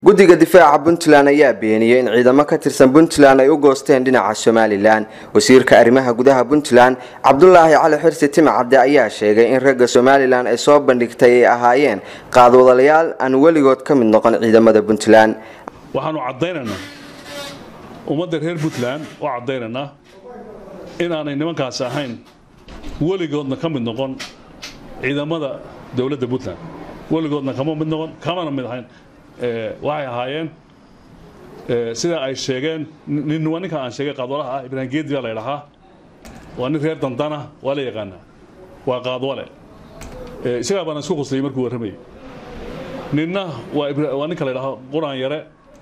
guddiga difaaca puntland ayaa beeniyey in ciidamo ka tirsan puntland ay u goosteen dhinaca somalilan wasiirka arrimaha gudaha puntland cabdulaahi cali xirsi timacabde ayaa sheegay in ragga somalilan ay soo bandhigtay ay ahaayeen qaadwadalayaal aan weligood ka mid noqon ciidamada puntland waxaanu caddaynaynaa ummadda reer puntland oo caddaynaynaa inaanay nimankaasi ahayn weligoodna ka mid noqon ciidamada dowladda puntland weligoodna kama mid noqon kamana mid ahayn waxay ahaayeen sida ay sheegeen nin waa ninka aan sheegay qaadwalaha ah ibraahim geedi baa la ydhahaa waa nin reer dandana waa la yaqaanaa waa qaadwale isagaa baana isku quslayay markuu warramayay ninna waa ninka la ydhahaa quraan yare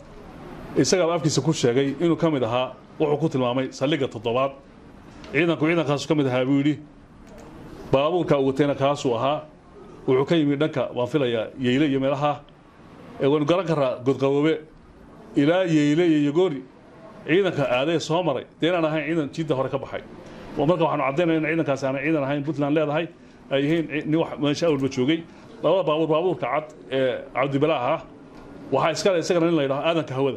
isagaaba afkiisa ku sheegay inuu ka mid ahaa wuxuu ku tilmaamay saldhigga toddobaad ciidanku ciidankaasu ka mid ahaa buu yidhi baabuurka uu watayna kaasuu ahaa wuxuu ka yimid dhanka waan filayaa yeyle iyo meelaha waynu garan karaa godqaboobe ilaa yeyle iyo yogoori ciidanka aadee soo maray dee inaan ahayn ciidan jiidda hore ka baxay marka waxaanu caddaynaya in ciidankaasi aanay ciidan ahayn puntland leedahay ay yihiin nin wax meesha awalba joogay labada baabuur baabuurka cad ee cabdibalaaha ah waxaa iskale isagana nin la yidhaho aadanka hawada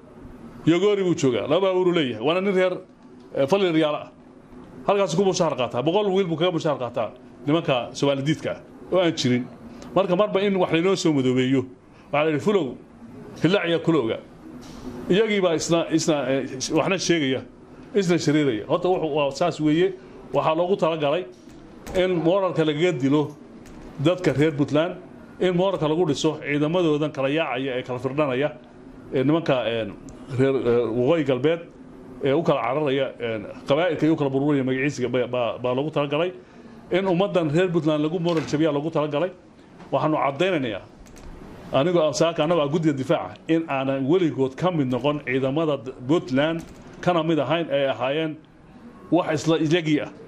yogoori buu joogaa laba baabuuruu leeyahay waana nin reer falli riyaalo ah halkaas ku bushaar qaataa boqol wiil buu kaga bushaar qaataa nimanka somaalidiidka ah oo aan jirin marka marba in wax laynoo soo madoobeeyo waxaa la yidhi fulow hillaaciya kulowga iyagiibaa isna isna waxna sheegaya isna shariiraya horta waa saas weeye waxaa loogu talagalay in mooralka lagaga dilo dadka reer puntland in mooralka lagu dhiso ciidamadoodan kala yaacaya ee kala firdhanaya ee nimanka reer waqooyi galbeed ee u kala cararaya qabaa'ilka iyo u kala burburaya magaciisiga baa loogu talagalay in ummaddan reer puntland lagu moral jabiyaa loogu talagalay waxaanu caddaynaynaa anigoo saaka annagoo ah guddiga difaaca in aanan weligood ka mid noqon ciidamada puntland kana mid ahayn ay ahaayeen wax isla iyagii ah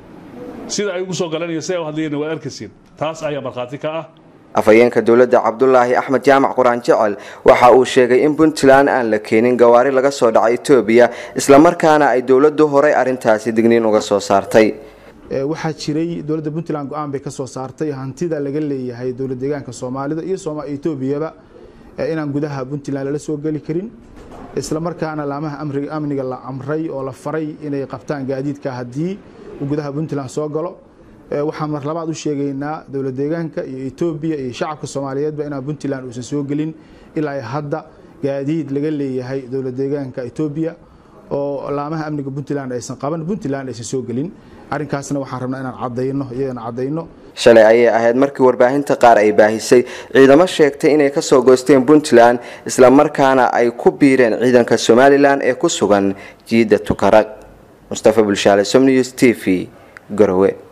sida ay ugu soo galanaya si ay u hadlayeen waad arkaysiin taas ayaa markhaati ka ah afhayeenka dowladda cabdulaahi axmed jaamac quraan jecel waxa uu sheegay in puntland aan la keenin gawaari laga soo dhacay etoobiya islamarkaana ay dowladdu horay arrintaasi digniin uga soo saartay waxaa jiray dowladda puntland go-aan bay ka soo saartay hantida laga leeyahay dowlad deegaanka soomaalida iyo etoobiyaba inaan gudaha puntland lala soo geli karin islamarkaana laamaha amniga la amray oo la faray inay qabtaan gaadiidka haddii uu gudaha puntland soo galo waxaan mar labaad u sheegaynaa dowlad deegaanka iyo etoobiya iyo shacabka soomaaliyeedba inaan puntland uusan soo gelin ilaa hadda gaadiid laga leeyahay dowlad deegaanka etoobiya oo laamaha amniga puntland aysan qaban puntland aysan soo gelin arrinkaasna waxaan rabnaa inaan cadayno iyadana cadayno shalay ayay ahayd markii warbaahinta qaar ay baahisay ciidamo sheegtay inay kasoo goysteen puntland islamarkaana ay ku biireen ciidanka somalilan ee ku sugan jiidda tukaraq mustafa bulshaale somnews t v garowe